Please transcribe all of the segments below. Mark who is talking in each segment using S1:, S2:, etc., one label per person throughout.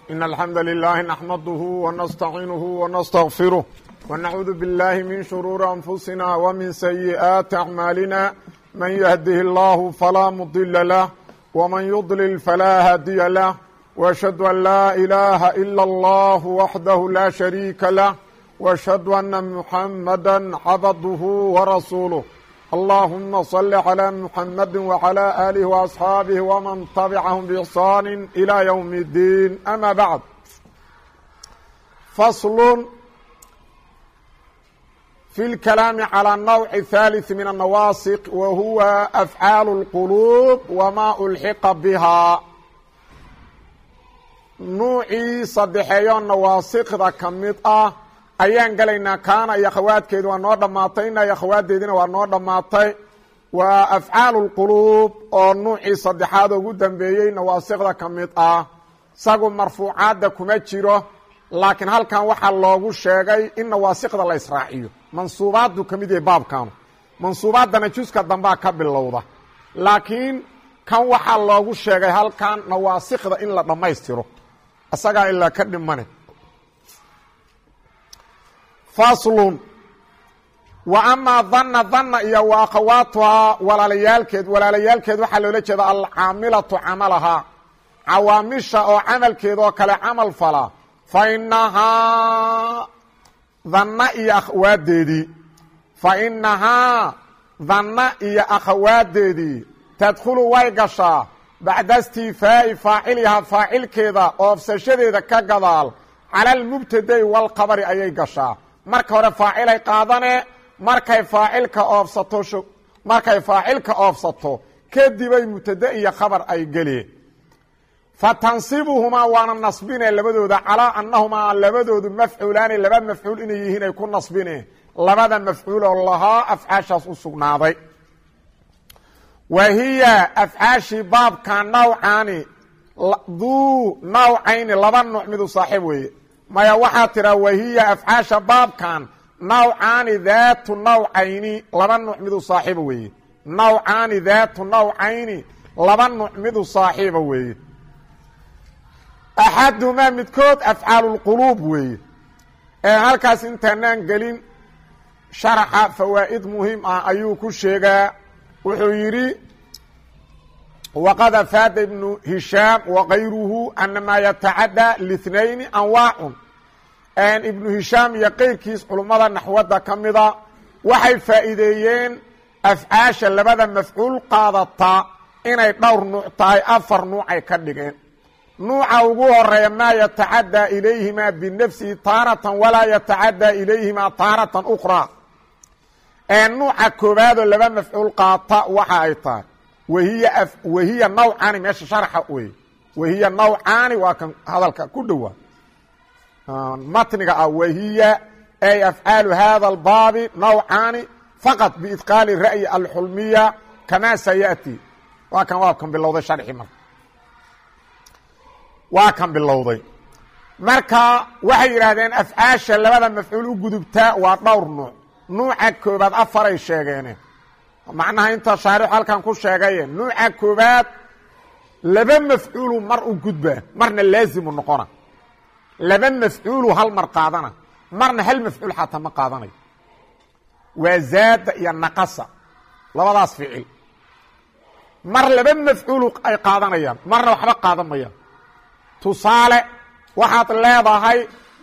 S1: إن الحمد لله نحمده ونستعينه ونستغفره ونعوذ بالله من شرور أنفسنا ومن سيئات أعمالنا من يهده الله فلا مضل له ومن يضلل فلا هادي له وأشهد أن لا إله إلا الله وحده لا شريك له وأشهد أن محمدا عبده ورسوله اللهم صل على محمد وعلى آله وأصحاabه ومن تبعهم بإحsان إلى يوم الدين أmا بعد فصل في الكلام على النوع الثالث من النواasق وهuوa أفعاaل القلوب وma ألحqa بها nuucii sadexeeyo nawaasikda ka mid ah ayaan gelaynaa kaana iyo akhawaadkeedu waa noo dhammaatay ina iyo akhawaadeediina waa noo dhammaatay waa afcaalu lquluub oo nuucii saddexaad ugu dambeeyey nawaasikda ka mid ah isagu marfuucaadda kuma jiro laakiin halkan waxaa loogu sheegay in nawaasikda la israaciyo mansuubaaddu ka mid yahay baabkanu mansuubaaddana juska dambaa ka bilowda laakiin kan waxaa loogu sheegay halkan nawaasikda in la dhammaystiro isagaa ilaa ka dhimane faslun wa amaa danna danna iyo wa akhawaatuhaa walaalayaalkeed walaalayaalkeed waxaa loola jeeda alcaamilatu camalahaa cawaamisha oo camalkeed oo kale camal fala fa inahaa danna iyo akhawaadeedii fa inahaa danna iyo akhawaadeedii tadkhulu way gashaa bacda istifaa'i faacilihaa faacilkeeda oofsashadeeda ka gadaal cala almubtadai walkhabari ayay gashaa marka hore faacilay qaadane markay faacilka oofsato markay faacilka oofsato kadibay mubtade iyo khabar ay geleen fa tansibuhumaa waana nasbine labadooda calaa annahumaa labadoodu mafcuulaani laba mafcuul inay yihiin ay ku nasbine labada mafcuul oo lahaa afcaashaas u sugnaaday wa hiya afcaashii baabka nawcaani duu nawcayni laba nuuc midu saaxiib weeye maya waxaa tiraa wahiya afcaasha baabkan nawcaani daatu nawcayni laba nuuc midu saaxiiba weeye nawcaani daatu nawcayni laba nuuc midu saaxiiba weeye axadumaa midkood afcaalulquluub weeye ee halkaas intaanaan gelin sharaxa fawaa'id muhiim ah ayuu ku sheegaa wuxuu yidhi wqad afaada ibnu hishaam wakayruhu ana maa yatacadى lاثnayni anwaacun ibnu hishaam iyo keyrkiis culummada naxwadda ka mida waxay faa'iideeyeen afcaasha labada mafcuul qaadata inay dhowr nuuc tahay afar nuucay ka dhigeen nuuca ugu horeeya maa yatacadى ilayhima binafsihi taaratan walaa yatacadى ilayhima taaratan ukraa nuuca koobaadoo laba mafcuul qaata waxa ay tahay wahiy wahiya nawcaani meesha sharxa wey wahiya nawcaani waa kan hadalka ku dhowaa matniga ah wahiya ay afcaalu hada اlbaabi nawcaani faqad biidqaali ra'yi alxulmiya kamaa sayati waa kan waa kan bilowday sharxi marka waa kan bilowday marka waxay yidhaahdeen afcaasha labada mafcuul u gudubtaa waa dhowr nuuc nuuca koobaad afaray sheegeene macnaha inta shaarixu halkan ku sheegaye nuuca koobaad laba mafcuulu mar u gudbaa marna laazimu noqona laba mafcuulu hal mar qaadana marna hal mafcuul xataa ma qaadanayo waa zaada iyo naqasa labadaas ficil mar laba mafcuulu ay qaadanayaan marna waxba qaadan mayaan tusaale waxaad leedahay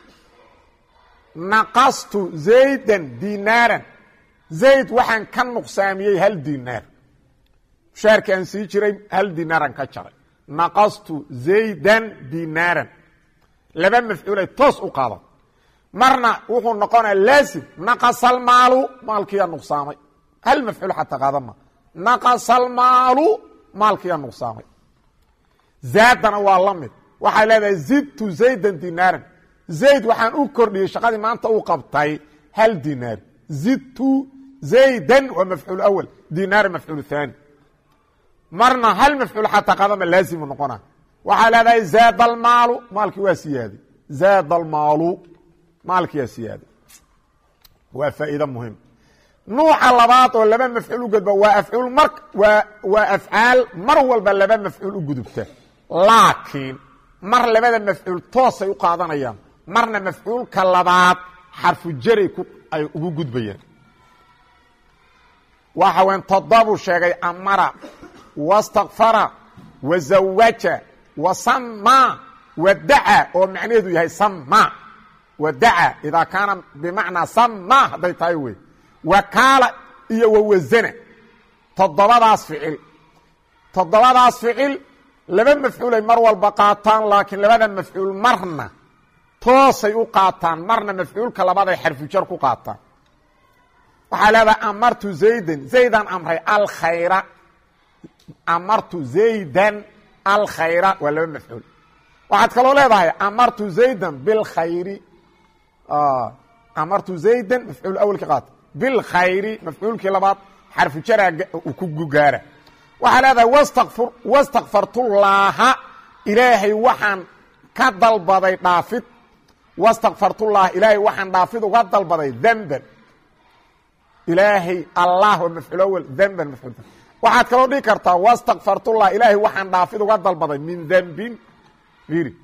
S1: naqastu zaydan dinaaran zayd waxaan ka nuqsaamiyey hal dinaar mushaarki aan sii jiray hal dinaaran ka jaray naqastu zaydan dinaaran laba mafcuulay toos u qaada marna wuxuu noqonaya laasim naqasalmaalu maalkiyaa nuqsaamay hal mafcuul xataa qaadan ma naqasalmaalu maalkiyaa nuqsaamay zaadana waa la mid waxay leedahay zidtu zaydan dinaaran zayd waxaan u kordhiyey shaqadii maanta uu qabtay hal dinaar zidtu zaydan waa mafcuul awal dinaar mafcuul haani marna hal mafcuul xataa qadama laazimu noqona waxaa leedahay zaada almaalu maalkii waa siyaaday zaada almaalu maalkii waa siyaaday waa faa'iide muhim nuuca labaad oo laba mafcuul u gudba waa afcuul mar waa waa afcaal mar walba laba mafcuul u gudubta laakiin mar labada mafcuul toosay u qaadanayaan marna mafcuulka labaad xarfu jaray ku ay ugu gudbayaan waxa weyn todobuu sheegay amara wastakfara wazawaja wasamaa wadaca oo macnaheedu yahay sama wadaca idaa kaana bimacnaa sama hadday tahay wey wakaala iyo wawasana toddobadaas ficil toddobadaas ficil laba mafcuulay mar walba qaataan laakiin labada mafcuul marna toosay u qaataan marna mafcuulka labaday xarfujar ku qaataan waxaa leedahay amartu zaydan zaydan amray alkhayra amartu zaydan alkhayra waa laba mafcuul waxaad kaloo leedahay amartu zaydan bilkhayri amartu zaydan mafcuul awelka qaata bilkhayri mafcuulkii labaad xarfu jaraa ku gugaara waxaa leedahay wastakfur wastakfartullaaha ilaahay waxaan ka dalbaday dhaafid wastakfartullaha ilaahay waxaan dhaafid uga dalbaday demban ilaahay allah waa mafcuul awel demban mafcuul waxaad kaloo dhihi kartaa wastakfartullah ilaahay waxaan dhaafid uga dalbaday min dembin iri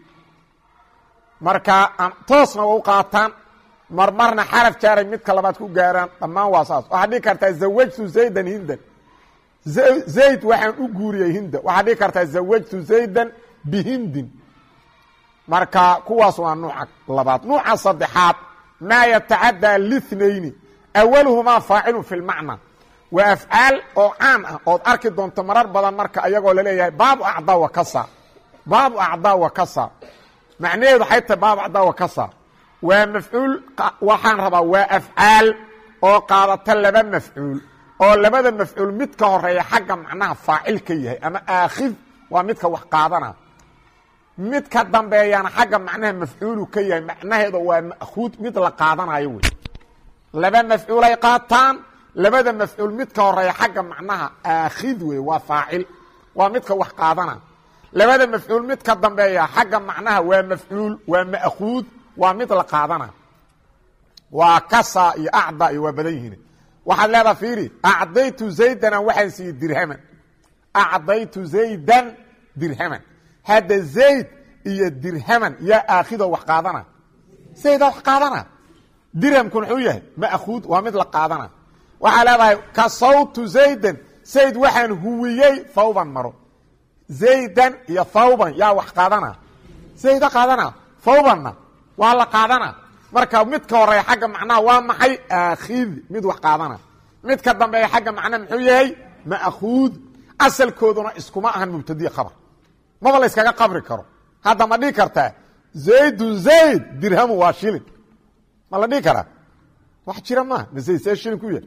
S1: marka toosna waa u qaataan marmarna xaraf jaaray midka labaad ku gaaraan dhammaan waa saas waxaad dhihi kartaa zawajtu zaydan hindan zayd waxaan u guuriyey hinda waxaad dhihi kartaa zawajtu zaydan bihindin marka kuwaas waa nuuca labaad nuuca saddexaad maa yatacadaa linayni awaluhumaa faacilun fi lmacna waa afcaal oo caan ah ood arki doonto marar badan marka ayagoo laleeyahay baabu acdaa wa kasa baabu acdaa wa kasa macnaheedu waxay tahay baabu acdaa wa kasa waa mafcuul waxaan rabaa waa afcaal oo qaadata laba mafcuul oo labada mafcuul mid ka horeeya xagga macnaha faacil ka yahay ama aakhid waa midka wax qaadana mid ka dambeeyana xagga macnaha mafcuulu ka yahay macnaheeda waa ma'khuud mid la qaadanayo wey laba mafcuulay qaataan labada mafcuul mid ka horeeya xagga macnaha aakhid wey waa faacil waa midka wax qaadana labada mafcuul mid ka dambeeya xagga macnaha waa mafcuul waa ma'khuud waa mid la qaadana waa kasa iyo acda iyo waa badan yihiin waxaad leedaha fiiri acdaytu zaydana waxaan siiyey dirhaman acdaytu zaydan dirhaman hadda zayd iyo dirhaman yaa aakhido wax qaadana zayda wax qaadana dirhamku muxuu yahay ma'khuud waa mid la qaadana waxaa leedahay kasawtu zaydan zayd waxaan huwiyey thawban maro zaydan iyo thawban yaa wax qaadana zayda qaadana thawbanna waa la qaadana marka mid ka horeeya xagga macnaha waa maxay aakhid mid wax qaadana mid ka dambeeya xagga macnaha muxuu yahay ma'khuud asalkooduna iskuma ahan mubtadiya khabar maba la yskaga qabri karo hadda ma dhihi kartaa zaydun zayd dirhamu waa shilin ma la dhihi karaa wax jira maaha ma zayd see shilin ku yahay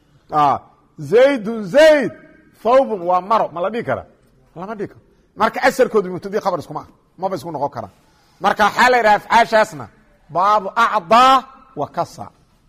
S1: zaydun zayd thawbun waa maro ma la dhihi karaa lama dhihi karo marka asalkoodu mubtadiya khabar iskuma ah maba isku noqon karaan marka waxaa la yidhaha afcaashaasna baabu acdaa wa kasa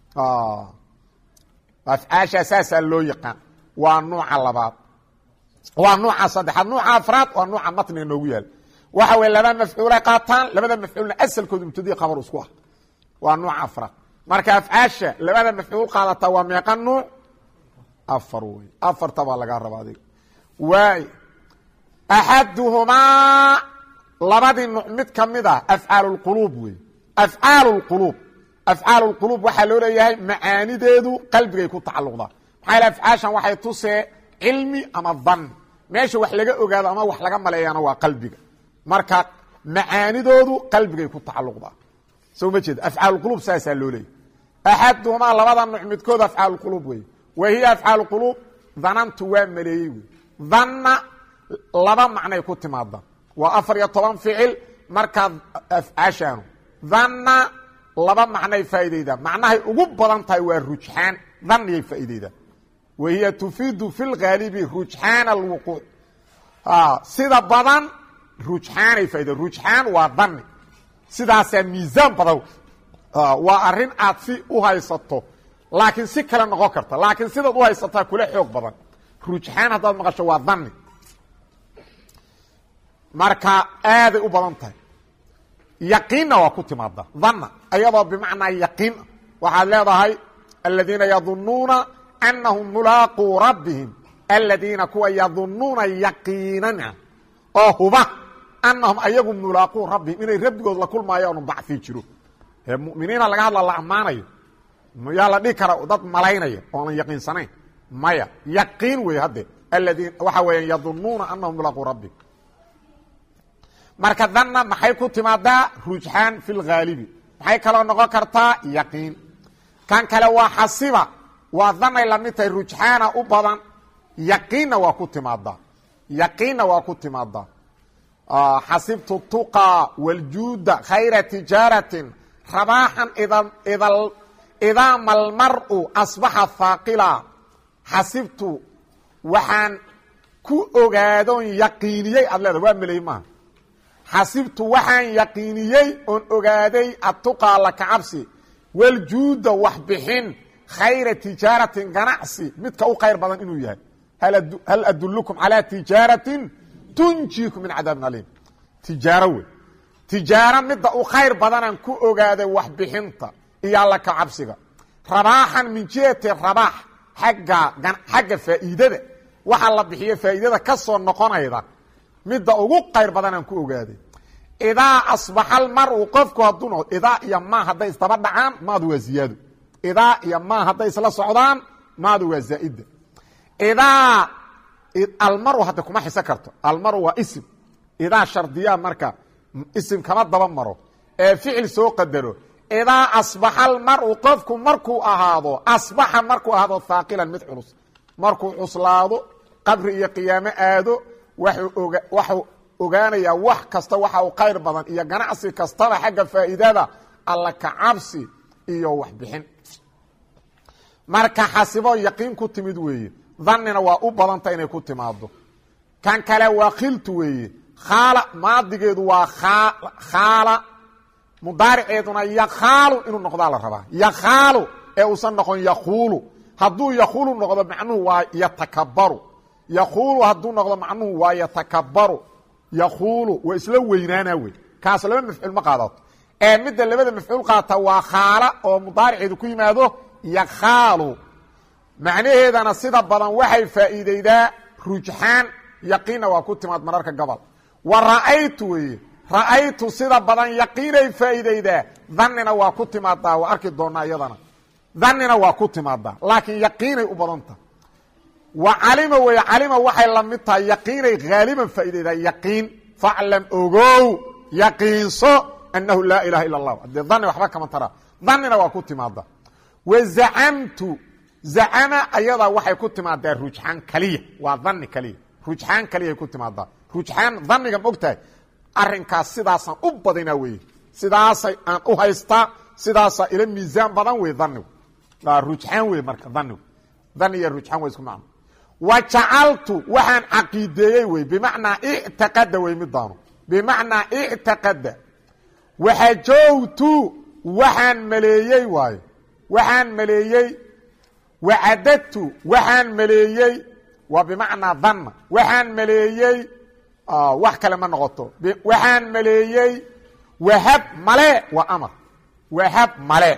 S1: afcaashaa saasaa loo yaqaan waa nuuca labaad waa nuuca saddexaad nuuca afraad waa nuuca matniga noogu yaala waxa weye laba mafcuulay qaataan labada mafcuulna asalkoodu mubtadiya khabar isku ah waa nuuca afraad marka afcaasha labada mafcuul qaadataa waa meeqa nuuc afar wey afarta baa lagaa raba adiga waay axaduhumaa labadii nuuc mid ka mid ah afcaal اlquluub wey afcaal اlquluub afcaal اlquluub waxaa loo leeyahay macaanideedu qalbigay ku tacalluqdaa maxaa yale afcaashan waxay tusee cilmi ama dan meesha wax laga ogaado ama wax laga maleeyana waa qalbiga marka macaanidoodu qalbigay ku tacalluqdaa soo ma jeeda afcaal quluub saasaa loo leeyahy axaduhumaa labada nuuc midkood afcaal quluub wey wa hiya afcaal quluub danantu waa maleeyey wey danna laba macnay ku timaada waa afar iyo toban ficil markaad afcaashaanu danna laba macnay faa'iidaydaa macnahay ugu badan tahay waa rujxaan danniyay faa'iidaydaa wa hiya tufiidu fi lghaalibi rujxaan alwuquuc sida badan rujxaanay faaida rujxaan waa danni sidaasaa miisaan badan waa arrin aad si u haysato laakiin si kale noqon karta laakiin sidaad u haysataa kula xoog badan rujxaan haddaad maqasho waa danni marka aaday u badan tahay yaqiinna waa ku timaada dhanna ayadoo bimacnaa yaqiin waxaad leedahay aladiina yadunuuna anahum mulaaquu rabbihim aladiina kuwa yadunuuna yaqiinana oo huba annahum ayagu mulaaquu rabbihim inay rabbigood la kulmaayaanu bacii jiro ee muminiina laga hadla la ammaanayo yaa la dhihi kara dad malaynaya oonan yaqiinsanayn maya yaqiin wey hadde aladiin waxa weeyaan yadunuuna anahum mulaaquu rabbihim marka danna maxay ku timaadaa rujxaan fi lhaalibi maxay kaloo noqon kartaa yaqiin kan kale waa xasiba waa danay lamid tahay rujxaana u badan yaqiinna waa ku timaadaa yaqiinna waa ku timaadaa xasibtu tuqaa waljuuda khayra tijaaratin rabaaxan idaa malmaru asbaxa haaqila xasibtu waxaan ku ogaadon yaqiiniyey aad leeda waa meley maaha xasibtu waxaan yaqiiniyey oon ogaaday atuqaa la kacabsi waljuuda wax bixin khayra tijaaratin ganacsi midka u khayr badan inuu yahay hal adulukum calaa tijaaratin tunjiikum min cadaabin aliim tijaaro wey tijaaro midda u khayr badanaan ku ogaaday wax bixinta iyo alla kacabsiga rabaaxan min jihati rabaax agga xagga faa'iidada waxa la bixiyo faa'iidada ka soo noqonayda midda ugu qayr badanaan ku ogaaday idaa asbaxa almaru qofku hadduu noqdo idaa iyo maa hadday isdaba dhacaan maadu waa ziyaado idaa iyo maa hadday isla socdaan maadu waa zaa'ida idaa almaru hadda kuma xiso karto almaru waa isim idaa shardiyaa marka isim kama daba maro ee ficil soo qadaro idaa asbaxa almaru qofku markuu ahaado asbaxa markuu ahaado haaqilan mid culus markuu cuslaado qabri iyo qiyaamo aado waxuu ogaanayaa wax kasta waxa uu khayr badan iyo ganacsi kastaba xagga faa'iidada alla kacabsi iyo waxbixin marka xasibo yaqiin ku timid weeye dannina waa u badanta inay ku timaado kan kale waa khiltu weeye khaala maadigeedu waa khaala mudaariceeduna yakhaalu inuu noqdaa la rabaa yakhaalu ee uusan noqon yakuulu hadduu yakuulu noqdo macnuhu waa yatakabaru yakuulu hadduu noqdo macnuhu waa yatakabaru yakuulu waa isla weynaana wey kaas laba mafcuul ma qaadato ee midda labada mafcuul qaata waa khaala oo mudaariceedu ku yimaado yakhaalu macnaheedana sida badan waxay faa'iideydaa rujxaan yaqiinna waa ku timaad mararka gobol wa ra'aytu weeye ra'aytu sida badan yaqiinay faa'iideydaa dannina waa ku timaadaa waa arki doonaa iyadana dannina waa ku timaadaa laakiin yaqiinay u badanta wa calima weeye calima waxay la mid tahay yaqiinay haaliban faa'iideydaa yaqiin faclam ogow yaqiinso annahu laa ilaha illa allah haddee danni waxba kama taraa dannina waa ku timaada wa zacamtu zacama ayadaa waxay ku timaadaa rujxaan kaliya waa dani kaliya rujxaan kaliyaay ku timaadaa rujxaan daniga ma ogtahay arrinkaas sidaasaan u badinaa weye sidaasay aan u haystaa sidaasaa ila miisaan badan wey danigu rujxaan wey marka danigu dani iyo rujxaan waa isku macno wa jacaltu waxaan caqiideeyey wey bimacnaa ictiqada wey midaanu bimacnaa ictiqada waxajowtu waxaan maleeyey waayo waxaan maleeyey wacadadtu waxaan maleeyey waa bimacnaa danna waxaan maleeyey wax kale ma noqoto waxaan maleeyey wahab male waa amar wahab male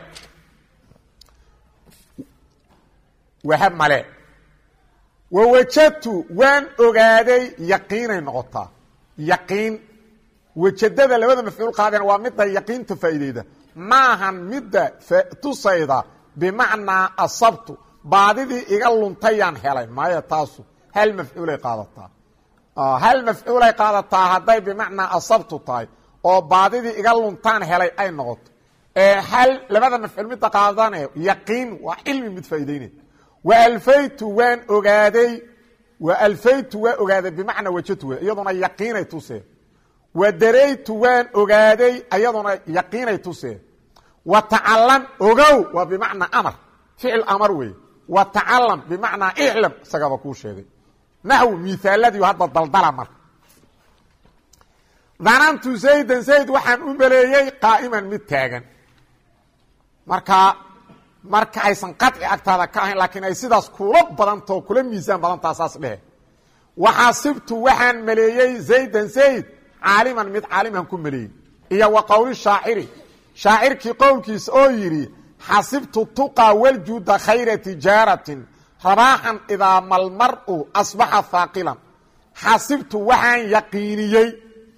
S1: wahab male wawajadtu waan ogaaday yaqiinay noqotaa yaqiin wajadada labada mafcuul qaadana waa midda yaqiinta faa'iideyda maahan midda tusayda bimacnaa asabtu baadidii iga luntayaan helay maya taasu hal mafcuulay qaadataa hal mafcuulay qaadataa hadday bimacnaa asabtu tahay oo baadidii iga luntaan helay ay noqoto ee hal labada mafcuul midda qaadane yaqiin waa cilmi mid faa'iideynay wa alfaytu waan ogaaday wa alfaytu waa ogaaday bimacnaa wajadtu we iyaduna yaqiinay tusee wa daraytu waan ogaaday iyaduna yaqiinay tusee wa tacalam ogow waa bimacnaa amar ficil amar weeye wa tacalam bimacnaa iclam isagaba kuu sheegay naxw miaaladiiu hadda daldala marka danantu zaydan zayd waxaan u maleeyey qaa'iman mid taagan marka marka aysan qaci agtaada ka ahayn laakiin ay sidaas kula badantao kula miisaan badantaa saas dhehe waxaasibtu waxaan maleeyey zaydan zayd caaliman mid caaliman ku maleeyey iyo wa qowli shaaciri shaacirkii qowlkiisa oo yidhi xasibtu tuqaa waljuuda khayra tijaaratin rabaaxan idaa malmaru asbaxa haaqilan xasibtu waxaan yaqiiniyey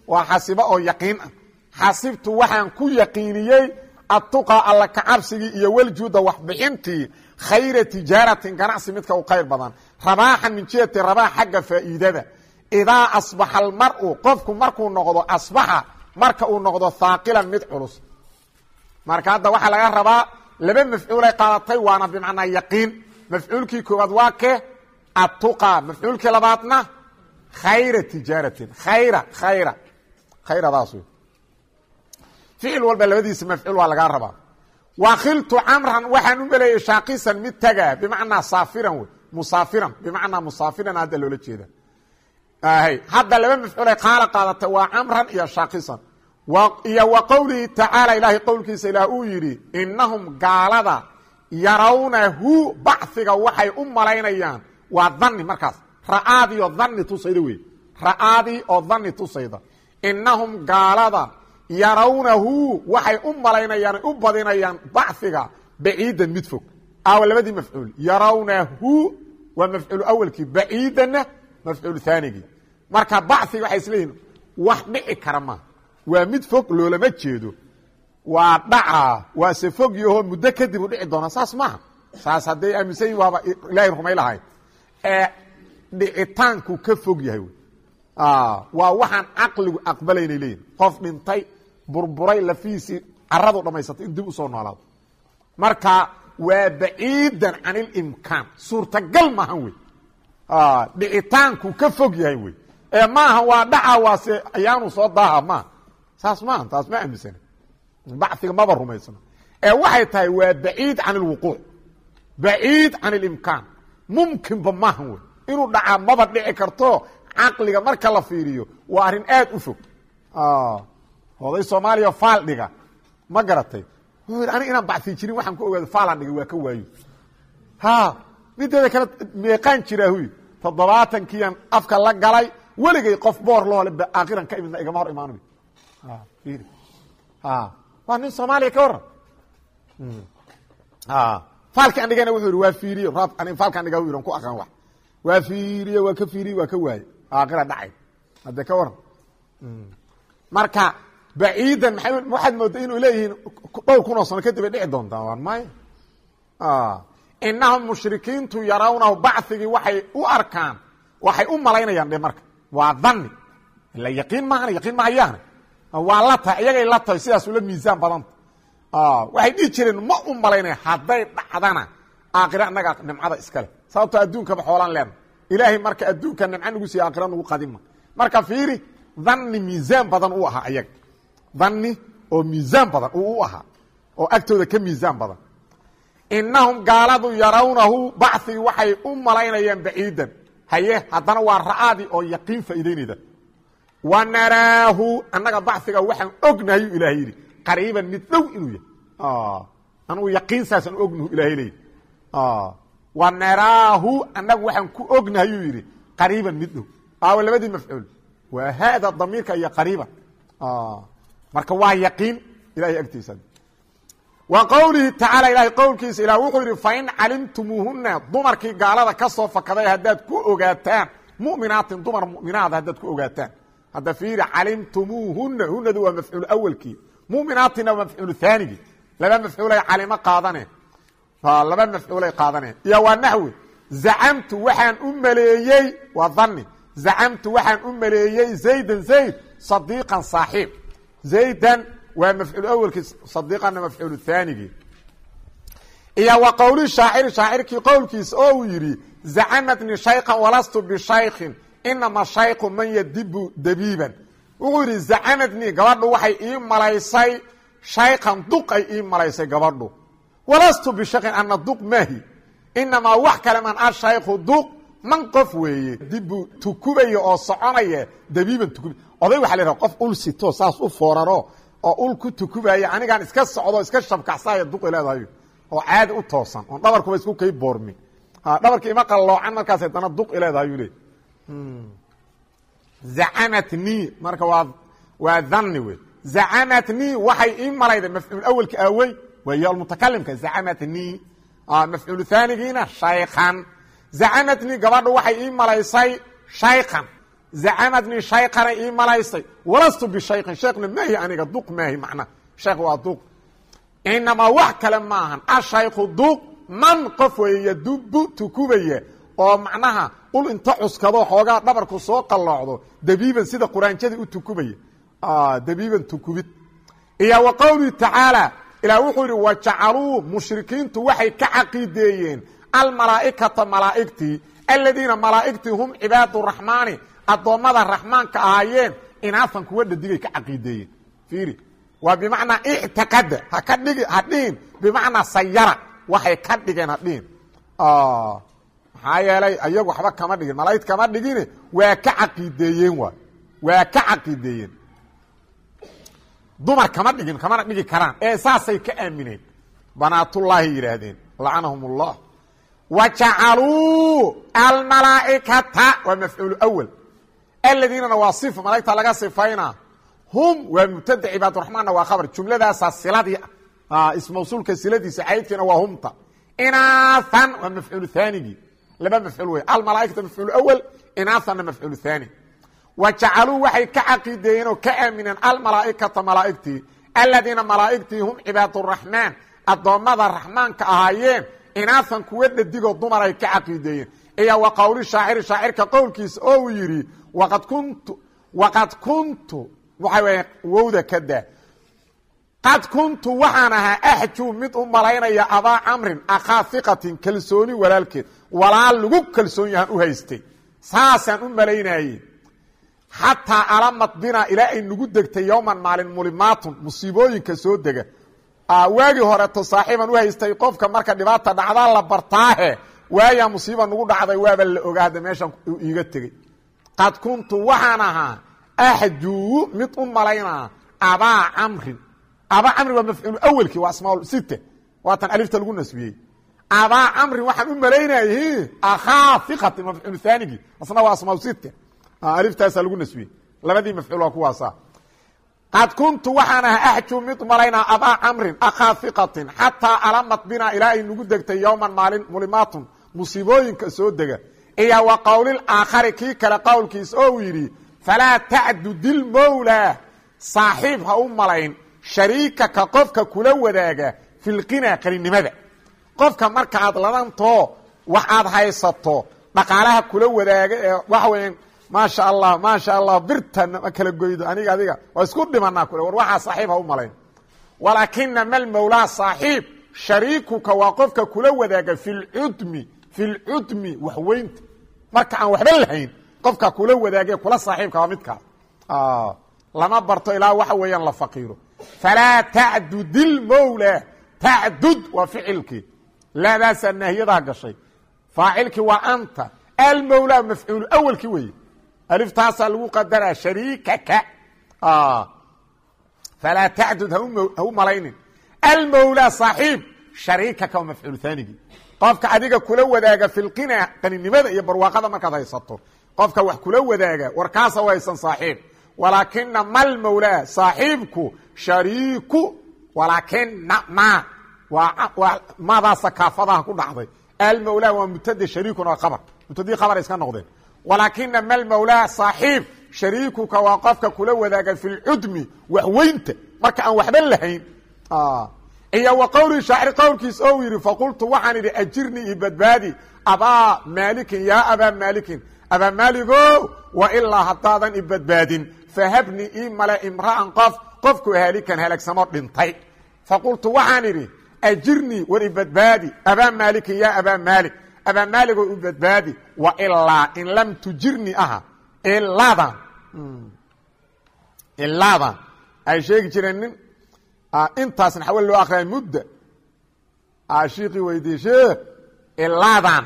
S1: waa xasibo oo yaqiin ah xasibtu waxaan ku yaqiiniyey atuqa alla kacabsigii iyo weljuuda waxbixintii khayra tijaaratin ganacsi midka u khayr badan rabaaxan min jihati rabaax xagga faa'iidada idaa asbaxa almar'u qofku markuu noqdo asbaxa marka uu noqdo haaqilan mid culus marka hadda waxaa laga rabaa laba mafcuulay qaadatay waana bimacnaa yaqiin mafcuulkii koowaad waa ke atuqa mafcuulkii labaadna khayra tijaaratin khayra khayra khayradaas wey ficil walba labadiisa mafcuul waa lagaa rabaa wakiltu camran waxaan u meleeyey shaakisan mid tagaa bimacnaa saafiran wey musaafiran bimacnaa musaafiran hadda loola jeeda hadda laba mafcuulay qaala qaadatay waa camran iyo shaakisan iyo wa qowlihi tacaala ilaahay qowlkiisa ilaah uu yidhi inahum gaalada yarawnahu baciga waxay u malaynayaan waa dani markaas ra'aadii oo dani tusayda wey ra'aadii oo dani tusayda inahum gaalada yarawnahu waxay u malaynayaan u badinayaan baciga baciidan mid fog aawa labadii mafcuul yarawnahu waa mafcuul awelkii baciidanna mafcuul aanigii marka baciga waxay isleeyihin wax dhici kara maa waa mid fog loolama jeedo waa dhacaa waase fog yahoo muddo kadib u dhici doona saas maaha saas hadday aaminsan yihin waaba ilaahay rumay lahayd ee dhicitaanku ka fog yahay wy waa waxaan caqligu aqbalaynay leeyihin qof dhintay burburay lafihiisii caradu dhammaysatay in dib usoo noolaado marka waa baciidan can ilimkaan suurtagal maahan wey dhicitaanku ka fog yahay wey ee maaha waa dhaca waase ayaanu soo daaha maaha saas maaha taas ma aaminsana baciga maba rumaysano ee waxay tahay waa baciid can ilwuquuc baciid can ilimkaan mumkinba maahan wey inuu dhacaa maba dhici karto caqliga marka la fiiriyo waa arrin aad u fog oday soomaaliya faal dhiga ma garatay wuxuu yidhi anig inaan bacii jirin waxaan ku ogaado faalaan dhigay waa ka waayo ha mideeda kale meeqaan jiraa huy toddobaatankiian afka la galay weligay qof boor loole aakiran ka imidna igama hor imaanayo waa nin soomaaliya ka waran faalki an dhigana wuxuu yidhi waa fiiriye faalkaan dhiga u yidhi ku aqaan wax waa fiiriye waa ka fiiriye waa ka waaye aakira dhacay hadde ka waran marka baciidan maa waxaad mooda inuu leeyihiin dhowr kunoo sano kadib ay dhici doontaa waan maya inahum mushrikiintu yarawnahu bacigii waxay u arkaan waxay u malaynayaan dhe marka waa dani ila yaqiin maahana yaqiin mahayaana waa la tahay iyagay la tahay sidaas ula miisaan badanta waxay dhihi jireen ma u malaynaya hadday dhacdana aakhire annagaa nimcada iskale sababtoo adduunkaba xoolaan leena ilaahay marka adduunka nimco nagu siiya aakhira nagu qadima marka fiiri dani miisaan badan uu ahaa ayaga dani oo miisaan badan uu u ahaa oo agtooda ka miisaan badan inahum gaaladu yarawnahu bacigii waxay u malaynayaan baciidan haye haddana waa ra'aadii oo yaqiin faa'iideynayda wa naraahu annaga baciga waxaan ognahayu ilahay yidhi qariiban mid dhow inuu yahay anugu yaqiin saasaan ognahu ilahay leeyi wa naraahu annagu waxaan ku ognahayuu yidhi qariiban mid dhow aawa labadii mafcuul waa haada damiirka iyo qariiban marka waa yaqiin ilahay agtiisa wa qowlihi tacaala ilahay qowlkiisa ilah wuxuu yidhi fain calimtumuuhuna dumarkii gaalada ka soo fakaday haddaad ku ogaataan muminaatin dumar muminaada haddaad ku ogaataan hadda fiiri calimtumuuhuna hunadu waa mafcuul awelkii muminaatina waa mafcuul haanigii laba mafcuulay calimo qaadane laba mafcuulay qaadaneen iyo waa naxwi zacamtu waxaan u maleeyey waa dani zacamtu waxaan u maleeyey zaydan zayd sadiiqan saaxiib zaydan waa mafcuul awelkii sadiiqanna mafcuul haanigii iyo wa qowli shaaciri shaacirkii qowlkiisa oo uu yidhi zacamatnii shaykan walastu bishaykin inama shayku man yadibu dabiiban wuxuu yidhi zacamadnii gabadhu waxay ii malaysay shaykan duq ay ii malaysay gabadhu walastu bishaykin ana duq maahi inamaa wax kale man ashayku duq man qof weeye dibu tukubaya oo soconaya dabiiban tukub oday waxa la yidhaha qof ul sito saas u fooraro oo ul ku tukubaya anigaan iska socdo iska shabkaxsaya duqi leedahay oo caadi u toosan oon dhabarkuba isku kay boormin dhabarka ima qalloocan markaas haddana duqi leedahayuu leey zacamatnii marka waa waa dhanni wey zacamatnii waxay ii malayday mafcuul awelka aawey waa yo mutakalimka zacamatnii mafcuul haanigiina shaykan zacamatnii gabadhu waxay ii malaysay shaykan zacamadnii shayqana ii malaysay walastu bishayqin sheekna maahi aniga duq maahi macna sheekh waa duq inamaa wax kale maahan ashaykhu duq man qof weeye yadubu tukubaya oo macnaha ul inta cuskado xoogaa dhabarku soo qalloocdo dabiiban sida quraanjadii u tukubaya dabiiban tukubid iyo wa qowlihi tacaala ilaah wuxuu yidhi wajacaluu mushrikiintu waxay ka caqiideeyeen almalaa'ikata malaa'igtii aladiina malaa'igtii hum cibaadu raxmaani addoommada raxmaanka ahaayeen inaafan kuwa dhadigay ka caqiideeyeen fiiri waa bimacnaa ictiqada haka dhigi ha dhihin bimacnaa sayara waxay ka dhigeen ha dhihin maxaa yeelay ayagu waxba kama dhigin malaa'igt kama dhigine waa ka caqiideeyeen waay waa ka caqiideeyeen dumar kama dhigin kamana dhigi karaan ee saasay ka aamineen banaatullaahi yidhaahdeen lacanahum ullah wa jacaluu almalaa'ikata waa mafcuulu awal aladiinana waa sifa malaigta laga sifaynaa hum waa mubtada cibaaduraxmaanna waa khabar jumladaasaa siladii ah ismawsuulka siladiisa caydkiina waa humta inaathan waa mafcuulu haanigii laba mafcuul wey almalaaikata mafcuul awal inaathanna mafcuul haani wa jacaluu waxay ka caqiideeyeen oo ka aamineen almalaaikata malaa'igtii aladiina malaa'igtii hum cibaaduraxmaan addoommada raxmaanka ahaayeen inaathan kuwa dhadigoo dumar ay ka caqiideeyeen iyo wa qowli shaaciri shaacirka qowlkiisa oo uu yidhi waqad kuntu waqad kuntu waxa weya wowda ka daa qad kuntu waxaan ahaa axjuu mid u malaynaya abaa camrin akhaa hiqatin kalsooni walaalkeed walaal lagu kalsoon yahaan u haystay saasaan u malaynaye xataa alamad binaa ilaa ay nagu degtay yowman maalin mulimaatun musiibooyinka soo dega waagii horeto saaxiiban u haystay qofka marka dhibaata dhacdaa la bartaahe waayaa musiiba nagu dhacday waaba la ogaa hadda meeshan iiga tegey qad kuntu waxaan ahaa axjuu mid u malaynaa abaa camrin abaa camrin waa mafcuulu awelkii waa asmaa site waatan alifta lagu nasbiyey abaa camrin waxaan u malaynay akhaa iqati mafcuul haanigii asna waa asmaa site aliftaasaa lagu nasbiyey labadii mafcuul waa kuwaasa qad kuntu waxaan ahaa axjuu mid malaynaa abaa camrin akhaa iqatin xataa alamad binaa ilaa ay nagu degtay yowman maalin mulimaatun musiibooyinka soo dega iyo wa qowlil aakhari kii kale qowlkiisa oo uu yidhi falaa tacdudil mowlaa saaxiib ha u malayn shariikaka qofka kula wadaaga filqinaa qaninimada qofka marka aad ladantoo wax aad haysato dhaqaalaha kula wadaaga ee waxa weya maasha allah maasha allah birta ma kala goydo aniga adiga waa isku dhimanaa kule war waxaa saaxiib ha u malayn walaakina malmowlaa saaxiib shariikuka waa qofka kula wadaaga filcudmi filcudmi waxweynta marka aan waxba lahayn qofka kula wadaage kula saaxiibka waa midkaas lama barto ilaa waxa weeyaan la faqiiro falaa tacdudil mowla tacdud waa ficilkii laadaasaa naahiyadaa gashay faacilkii waa anta almowlaa mafcuulu awelkii weeye aliftaasaa lagu qadaraa shariikaka falaa tacdud ha u malaynin almowlaa saaxiib shariikaka waa mafcuul haanigii qofka adiga kula wadaaga filqina qaninimada iyo barwaaqada markaad haysato qofka wax kula wadaaga warkaasa waysan saaxiib walaakina mal mowlaa saaxiibku shariiku walaakina ma waa madaasa kaafadaha ku dhacday almowlaa waa mubtade shariikun waa abar mubtadii khabar iska noqdeen walaakina mal mowlaa saaxiib shariikuka waa qofka kula wadaaga filcudmi waxweynta marka aan waxba lahayn iyo wa qowlii shaacir qowlkiis ou yidhi faqultu waxaan idhi ajirnii io badbaadi abaa maalikin yaa abaa maalikin abaa maaligo wa ilaa haddaadan i badbaadin fahabnii ii male imra'an qof qofku haalikan halaagsamo dhintay faqultu waxaan idhi ajirnii war i badbaadi abaa maalikin yaa abaa maalik abaa maaligoo i badbaadi wa ilaa in lam tujirnii aha ilaadan ilaadan ay sheegi jireen nin intaasna xawal loo akriya mudda shiikii weydiye sheekh ilaadan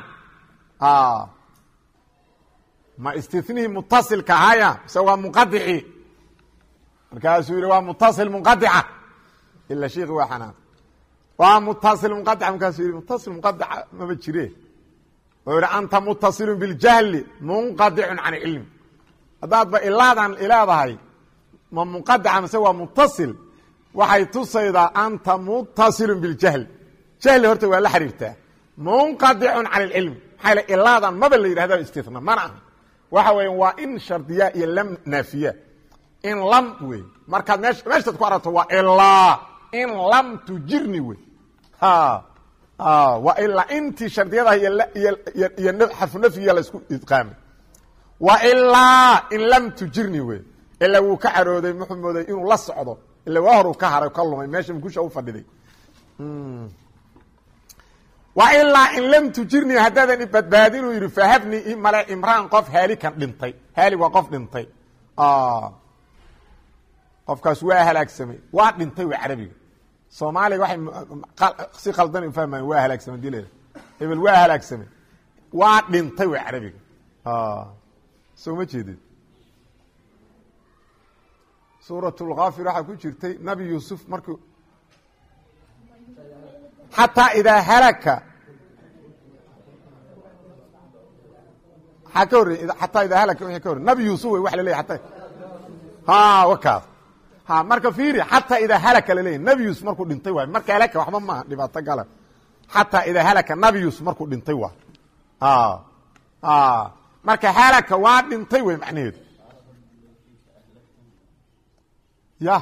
S1: ma istinihii mutasilka ahaya mise waa munqadicii markaasuu yihi waa mutasil munqadica ila shiikhi waa xanaaq waa mutasil munqadica markaasuu yihi mutasil munqadica mama jire oo yihi anta mutasilun biاljahli munqadicun can cilmi haddaadba ilaadan ileedahay ma munqadica mise waa mutasil waxay tusaydaa anta mutaصilu biاljahli jahli horta waa la xiriirtaa munqadicun can اlcilmi maxaa l ilaadan maba la yidhahda istina mana aha waxa weya waa in shardiya iyo lam naafiya in lam wey markaad meesha meeshaad ku aragto waa ilaa in lam tujirni wey waa ilaa intii shardiyadaha iyo xarfu nafyiga laisku idqaamay wa ilaa in lam tujirni wey ilaa wuu ka carooday muxuu mooday inuu la socdo ila waa horu ka haray ka lumay meesha mukusha u fadhiday wa ilaa in lam tujirni haddaadan ibadbaadinuu yidhi fahabni i male imraan qof haalikan dhintay haalig waa qof dhintay qofkaas waa halaagsamay waa dhintay w carabiga soomaaliga waxay si qaldan u fahmayan waa halaagsamay dii leeda hebel waa halaagsamay waa dhintay w carabiga soo ma jeedid suuratulkaafir waxaa ku jirtay nabi yuusuf markuu xataa idaa halaka maxaa ka horrey xataa idaa halaka wixii ka horrey nabi yuusuf wey wax la leeyahy ataa ha wakaas ha marka fiiri xataa idaa halaka la leeyahy nabi yuusuf markuu dhintay waay marka halaka waxba maaha dhibaato gala xataa idaa halaka nabi yuusuf markuu dhintay waay marka halaka waa dhintay wey macnaheedu ya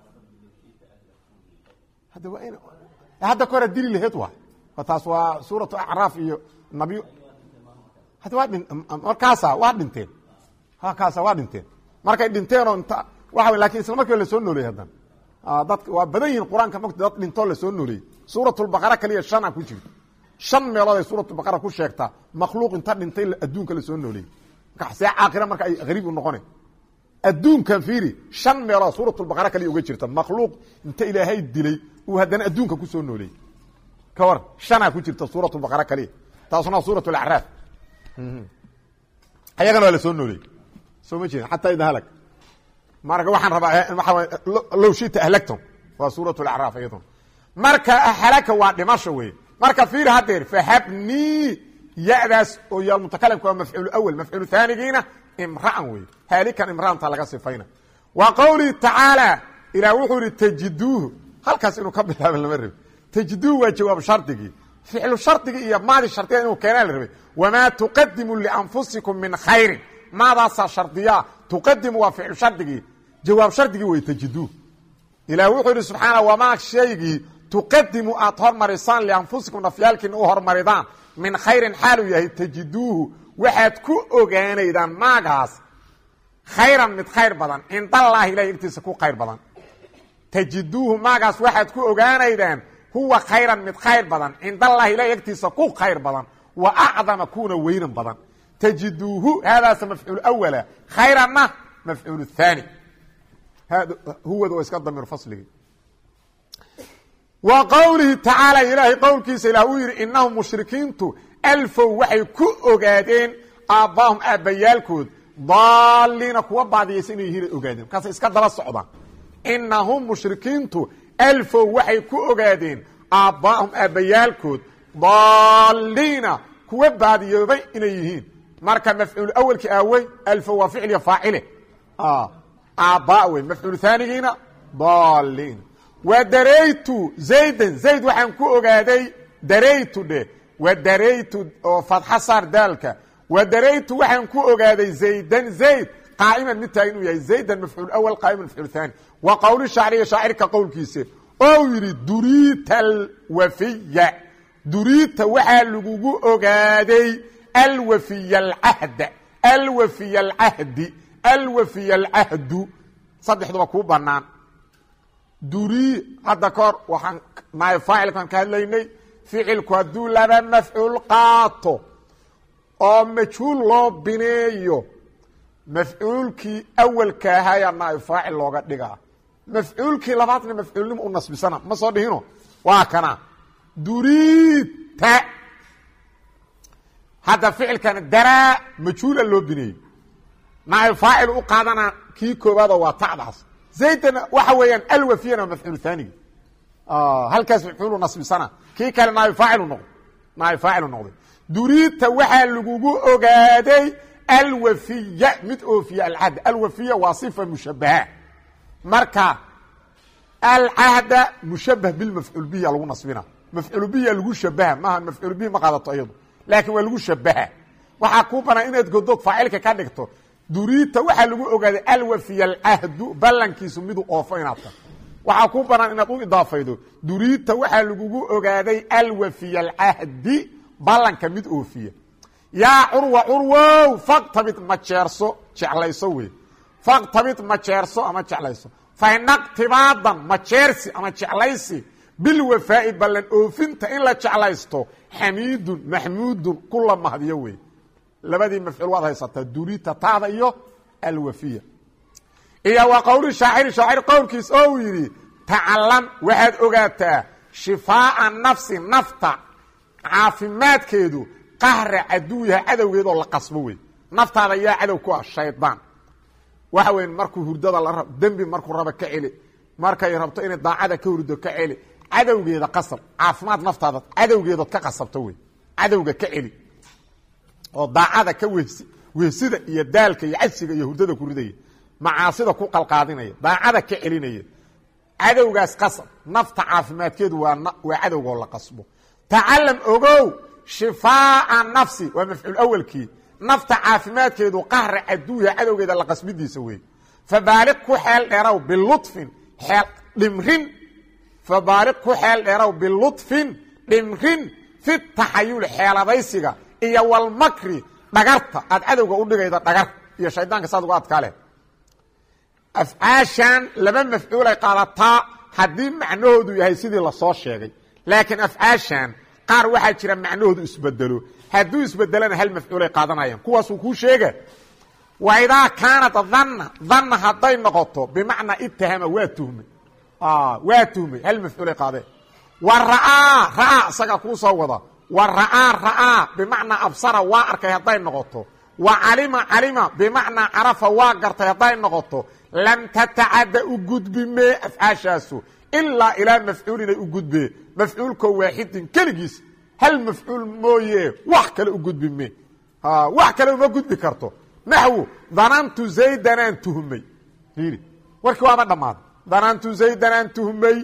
S1: hadda waa in hadda kahora dili laheed waay taas waa suuratu acraaf iyo nabiy hadda waa dhin markaasa waa dhinteen kaasa waa dhinteen markay dhinteenoo inta waxa lakin isla markiiba lasoo nooleeyey haddana dadka waa badan yihin qur-aanka mota dad dhintoo lasoo nooleeyey suuratulbaqara kaliya shana ku jirto shan meelood ay suuratulbaqara ku sheegtaa makhluuq inta dhintay adduunka lasoo nooleeyey marka see caaqira marka ay hariib u noqone adduunkan fiiri shan meelood suuratulbaqara kaliya uga jirta makhluuq inta ilaahay dilay uu haddana adduunka kusoo nooleeyey ka war shanaa ku jirta suuratulbaqara kaliya taasuna suurat lacraaf ayagana waa lasoo nooleeyey soo ma jeedin xataa ida halag marka waxaan rabaa waaa low shita ahlagtom waa suurat lacraaf iyaduna marka halaka waa dhimasho wey marka fiiri hadeer fahabnii yadaas oo yaal mutakalimka waa mafcuul awal mafcuul haanigiina imra'an wey haalikan imra'anta laga sifayna wa qowlihi tacaala ilaah wuxuu ihi tajiduuhu halkaas inuu ka bilaaba lama rabi tajiduuhu waa jawaab shardigii ficlu shardigii iyo maadi shardiga inuu keenaa la rabay wamaa tuqadimu lianfusikum min khayrin maadaasaa shardiyaa tuqadimu waa ficlu shardigii jawaab shardigii wey tajiduuh ilaah wuxuu yidhi subxaana wamaa shaygii tuqadimu aad hormarisaan lianfusikum nafyaalkiina u hormaridaan min khayrin xaaluu yahay tajiduuhu waxaad ku ogaanaydaan maagaas khayran mid khayr badan cindallaahi ilahay agtiisa ku khayr badan tajiduuhu maagaas waxaad ku ogaanaydaan huwa khayran mid khayr badan cindallahi ilahay agtiisa ku khayr badan wa acdama kuuna weynan badan tajiduuhu haadaasa mafcuul awala khayranna mafcuul haani huwada waa iska damiir fasligii wa qowlihi tacaala ilaahay qowlkiisa ilaah uu yidhi inahum mushrikiintu alfow waxay ku ogaadeen aabbaahum aabbayaalkood daaliina kuwa baadiyaysa inay yihiin ogaadeen markaasay iska daba socdaan inahum mushrikiintu alfow waxay ku ogaadeen aabbaahum aabbayaalkood daaliina kuwa baadiyoobay inay yihiin marka mafcuul awelki aawey alfow waa ficliya faacile aabba wey mafcuul haanigiina daaliina wa daraytu zaydan zayd waxaan ku ogaaday daraytu dhe wa daraytu oo fadxa saar daalka wa daraytu waxaan ku ogaaday zaydan zayd qaa'iman mid tahay inuu yahay zaydan mafcuul awal qaa'iman mafcuul haani wa qowli shacriya shaacirka qowlkiisa oo yidhi duriita alwafiya duriita waxaa lagugu ogaaday alwafiya alcahda alwafiya alcahdi alwafiya alcahdu saddexduba kuu bannaan duri hadda ka hor waxaan naay faacilkaan ka hadlaynay ficilku hadduu laba mafcuul qaato oo majhuul loo bineeyo mafcuulkii awalka ahayaa naay faacil looga dhigaa mafcuulkii labaadna mafcuulnimo u nasbisana ma soo dhihino waa kana duriita hadda ficilkana daraa majhuula loo bineeyey naay faacil u qaadana kii koobaado waa tacdaas zaydana waxa weeyaan alwafiyana mafcuul haanigi halkaas mafcuulu nasbisana kii kale naay faacilu noqday naay faacilu noqday duriita waxaa lagugu ogaaday alwafiya mid oofiya alcahd alwafiya waa sifa mushabaha marka alcahda mushabah bilmafcuul biya lagu nasbina mafcuul biya lagu shabaha maaha mafcuul bihi ma qaadato iyadu laakiin waa lagu shabaha waxaa kuu banaan inaad godood faacilka ka dhigto duriita waxaa lagu ogaaday alwafiya alcahdu ballankiisu miduu oofo inaad tahay waxaa kuu banaan inaad u idaafaydo duriita waxaa lagugu ogaaday alwafiya alcahdi ballanka mid oofiya yaa curwa curwow faktabid majeerso jeclayso wey faktabid majeerso ama jeclayso fainaqtibaadan majeersi ama jeclaysi bilwafaa'i ballan oofinta in la jeclaysto xamiidun maxmuudun kula mahdiyo wey labadii mafcuul waad haysataa durita taada iyo alwafiya iyo wa qowli shaaciri shaacir qowlkiis oo uu yidhi tacalam waxaad ogaataa shifaa'a nafsi nafta caafimaadkeedu qahra caduwiha cadowgeedoo la qasbo wey naftaada yaa cadow ku ah shaydaan waxa weyn markuu hurdada la rab dembi markuu rabo ka celi markay rabto inay daacada ka hurdo ka celi cadowgeeda qasab caafimaad naftaada cadowgeedood ka qasabto wey cadowga ka celi oo daacada ka wehsi wehsida iyo daalka iyo cajsiga iyo hurdada ku ridaya macaasida ku qalqaadinaya daacada ka celinaya cadowgaas qasab nafta caafimaadkeedu waa waa cadowgoo la qasbo tacalam ogow shifaa'a nafsi waa mafcuul awelkii nafta caafimaadkeedu qahra caduwiha cadowgeeda la qasbidiisa wey fabaaliq ku xeel dheerow bilufin xeel dhimrin fabaaliq ku xeel dheerow bilutfin dhimrin fi taxayuli xeeladaysiga iyo walmakri dhagarta aad cadowga u dhigayda dhagar iyo shaydaanka saad uga adkaa leh afcaashan laba mafcuulay qaadataa haddii macnahoodu yahay sidii lasoo sheegay laakiin afcaashan qaar waxaa jira macnahoodu isbedelo hadduu isbedelona hal mafcuulay qaadanayaan kuwaasuu kuu sheega wa idaa kaanat dhanna dhanna hadday noqoto bimacnaa itahama waa tuhmay waa tuhmay hal mafcuulay qaadeen wa ra'aa ra'aa isagaa kuu soo wada wa ra'aa ra'aa bimacnaa absara waa arkay hadday noqoto wa calima calima bimacnaa carafa waa gartay hadday noqoto lam tatacadda u gudbimee afcaashaasu ilaa ilaa mafcuulinay u gudbee mafcuulkoo waaxidin keligiis hal mafcuul mooye wax kale u gudbime wax kale uma gudbi karto naxwu danantu zaydanaan tuhmay i warkii waaba dhammaaday danantu zaydanaan tuhmay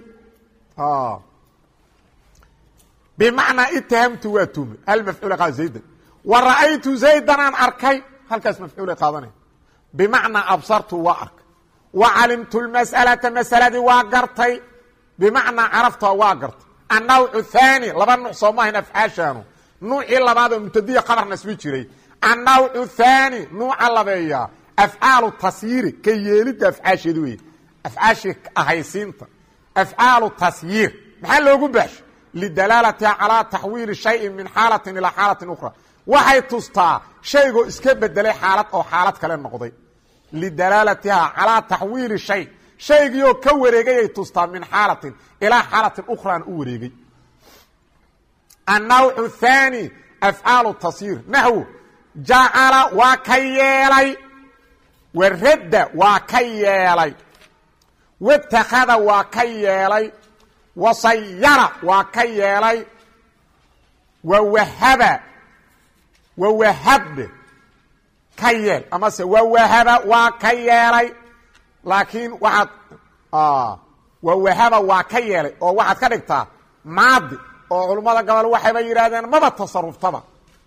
S1: bimacnaa itahamtu waa tuhmay hal mafcuula qaada zaydan wa ra'aytu zaydanaan arkay halkaas mafcuulay qaadanaya bimacnaa absartu waa arkay wa calimtu lmas'alata masaladii waa gartay bimacnaa carafta waa gartay annawcu thaani laba nuuc soo maahayn afcaashaanu nuucii labaad oo mubtadiya qabar nasbi jiray annawcu thaani nuuca labeeya afcaalu tasyiiri ka yeelidda afcaasheedi wey afcaashii ahaysiinta afcaalu tasyiir maxaa loogu baashay lidalaalatiha calaa taxwiili shayin min xaalatin ilaa xaalatin ukhra waxay tustaa shaygoo iska bedelay xaalad oo xaalad kale noqday lidalaalatiha calaa taxwiili shay shaygiioo ka wareegayay tustaa min xaalatin ilaa xaalatin ukhraan u wareegay annawcu thaani afcaalu tasyiir naxwu jacala waa ka yeelay waradda waa ka yeelay watakhada waa ka yeelay wasayara waa ka yeelay wawahaba wawahabbe ka yeel amase wawahaba waa ka yeelay laakiin waxaad wawahaba waa ka yeelay oo waxaad ka dhigtaa maadi oo culummada gobol waxayba yidhaahdeen maba tasaruftaba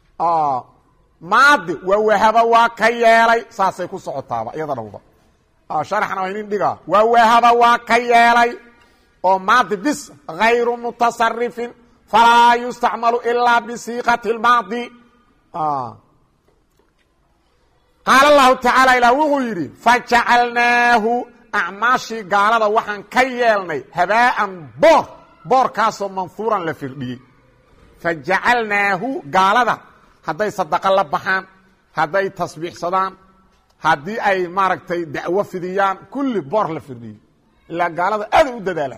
S1: maadi wawahaba waa ka yeelay saasay ku socotaaba iyada dhowba sharaxna waa inin dhigaa wawahaba waa ka yeelay oo maadi bis hayru mutasarifin falaa yustacmalu ilaa bisiiqati lmaadi qaala allahu tacaala ilah wuxuu yidhi fajacalnaahu acmaashii gaalada waxaan ka yeelnay habaa'an boor boorkaasoo manhuuran la firdhiyey fajacalnaahu gaalada hadday sadaqa la baxaan hadday tasbiixsadaan haddii ay maaragtay dacwo fidiyaan kulli boor la firdhiyey ilaa gaalada aaday u dadaalaan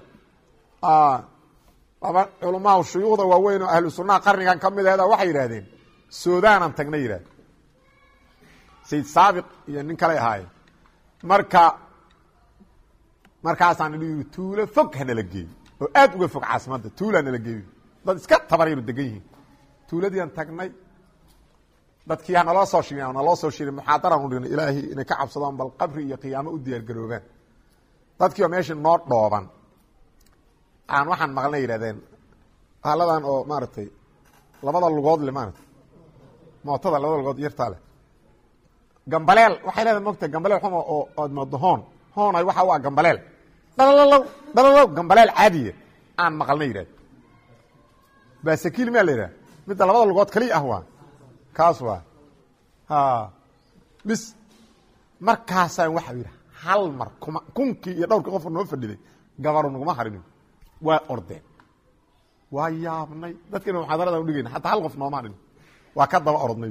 S1: laba culamaha shuyuukhda waaweyn oo ahlu sunnaha qarnigan ka mid ahda waxay yidhahdeen sudaanaan tagna yidhahde sayid saabiq iyo nin kaley ahaayeen marka markaasaan idhi yidhi tuulo fog hanala geeyo oo aad uga fog caasimadda tuulaa nala geeyo dad iska tabaryaro degan yihiin tuuladiiaan tagnay dadkii hanaloo soo shiri naloo soo shiray muxaadaraan u dhignay ilaahay inay ka cabsadaan bal qabri iyo qiyaamo u diyaar garoobaan dadkii oo meeshii noo dhooban aan waxaan maqlna yidhahdeen haaladan oo maaragtay labada lugood le maarata mootada labada lugood yartaa leh gambaleel waxay leedahay mogta gambaleel xuma oo ood moodo hoon hoonay waxa u ah gambaleel dhalalow dhalalow gambaleel caadiya aan maqalna yidhahd basakiil maa la yidhaha midda labada lugood kaliya ah waa kaas waa ha bis markaasaan waxa yidhi hal mar kuma kunkii iyo dhowrkii qofka noo fadhiday gabaru naguma harin waa ordeen waa yaabnay dadkiina muxaadaradan udhigayna xataa hal qof nooma harin waa ka daba orodnay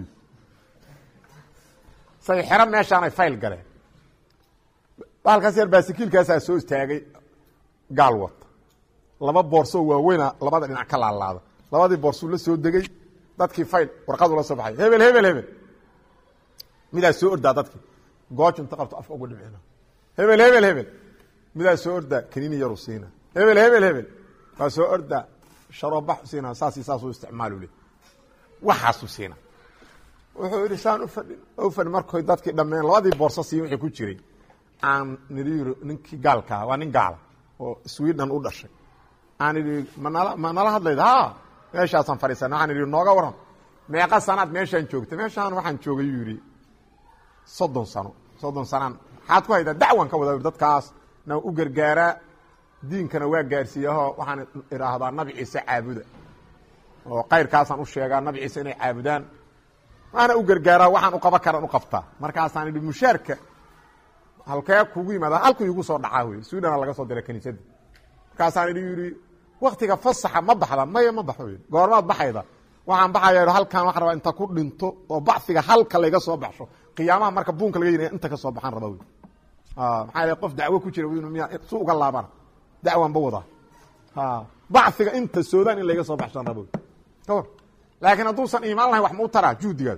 S1: say xero meeshaanay fayl galeen baalkaas yar baasikiilkaasaa soo istaagay gaal wata laba boorsoo waaweyna labada dhinac ka laalaada labadii boorsuu la soo degey dadkii fayl warqadu la soo baxay hebel hebel hebel midaa soo ordaa dadkii gooju inta qabto afka ugu dhimcina hebel hebel hebel midaa soo ordaa kaniini yaru siina hebel hebel hebel waa soo ordaa sharoobax siina saasi saasuu isticmaalu le waxaasuu siina wuxuu yidhi saan ufadhin ufadhin markoy dadkii dhammeen labadii boorso siiya wixii ku jiray aan nidhi yiri ninkii gaalkaa waa nin gaala oo sweden u dhashay aan idhi manala ma nala hadlayda ha meeshaasaan fadhiisana waxaan idhi nooga waran meeqa sanaad meeshaan joogta meeshaan waxaan joogay yuu yidhi soddon sano soddon sanaan maxaad ku haydaa dacwan ka wada dadkaas na u gargaaraa diinkana waa gaarsiiyaho waxaan idhaahdaa nabi ciise caabuda oo kayrkaasaan u sheegaa nabi ciise inay caabudaan waana u gargaaraa waxaan u qaban karan u qabtaa markaasaan idhi mushaarka halkee kugu yimaada halku igu soo dhacaa wey swedana laga soo diray kaniisadda markaasaan idhi yidhi waktiga fasaxa ma baxda maya ma baxo y goormaad baxayda waxaan baxaya halkan waxaan rabaa inta ku dhinto oo baciga halka layga soo baxsho qiyaamaha marka buunka laga yinaya inta ka soo baxaan raba wy maxaa yal qof dacwo ku jira miya su uga laabana dacwanba wadaa baciga inta soodaan in layga soo baxshaan raba wy kawar laakiin hadduusan iimaan lahayn wax ma u taraa juhdigaad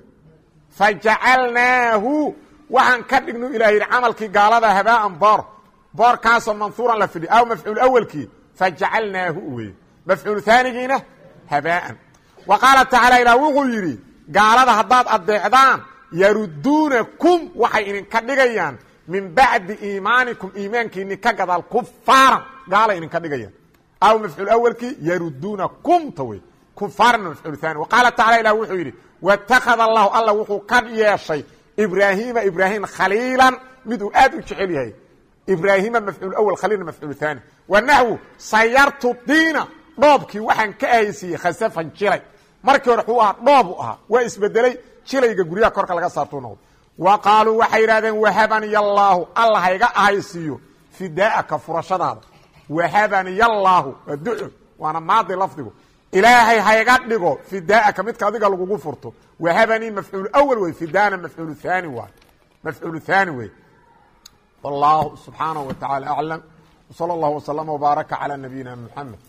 S1: fajacalnaahu waxaan ka dhignu ilah yidhi camalkii gaalada habaaan boor boorkaasoo manhuuran la fidhi aw mafcuul awelkii fajacalnaahu weye mafcuul haanigiina habaaan wa qaala tacaala ilah wuxuu yidhi gaalada haddaad addeecdaan yaruduunakum waxay idinka dhigayaan min bacdi iimaanikum iimaankiini ka gadaal kufaaran gaalay idinka dhigayaan aw mafcuul awelkii yaruduunakum ta wey kufaarna mafcuul haani wa qaala tacala ilah wuxuu yidhi watakada allahu alla wuxuu ka yeeshay ibraahiima ibraahim khaliilan mid uu aad u jecel yahay ibraahima mafcuul awal khaliilna mafcuul haani wa naxwu sayartu diina dhoobkii waxaan ka ahaysiiyey khasafan jilay markii hore xuu ahaa dhoob u ahaa waa isbedelay jilayga guryaha korka laga saartuu noqdo wa qaaluu waxay yidhahdeen wahabaniya allaahu alla hayga ahaysiiyo fidaa'aka furashadaada wahabaniya allaahu waa duco waana maadi lafdigu ilaahay hayga dhigo fidaa'aka midka adiga lagugu furto wahabanii mafcuul awal wey fidaana mafcuul haani waay mafcuul haani wey wallahu subxaanaه wa taعala aclam wslى اllah وslm وbaaraka calى nabiyina mxamed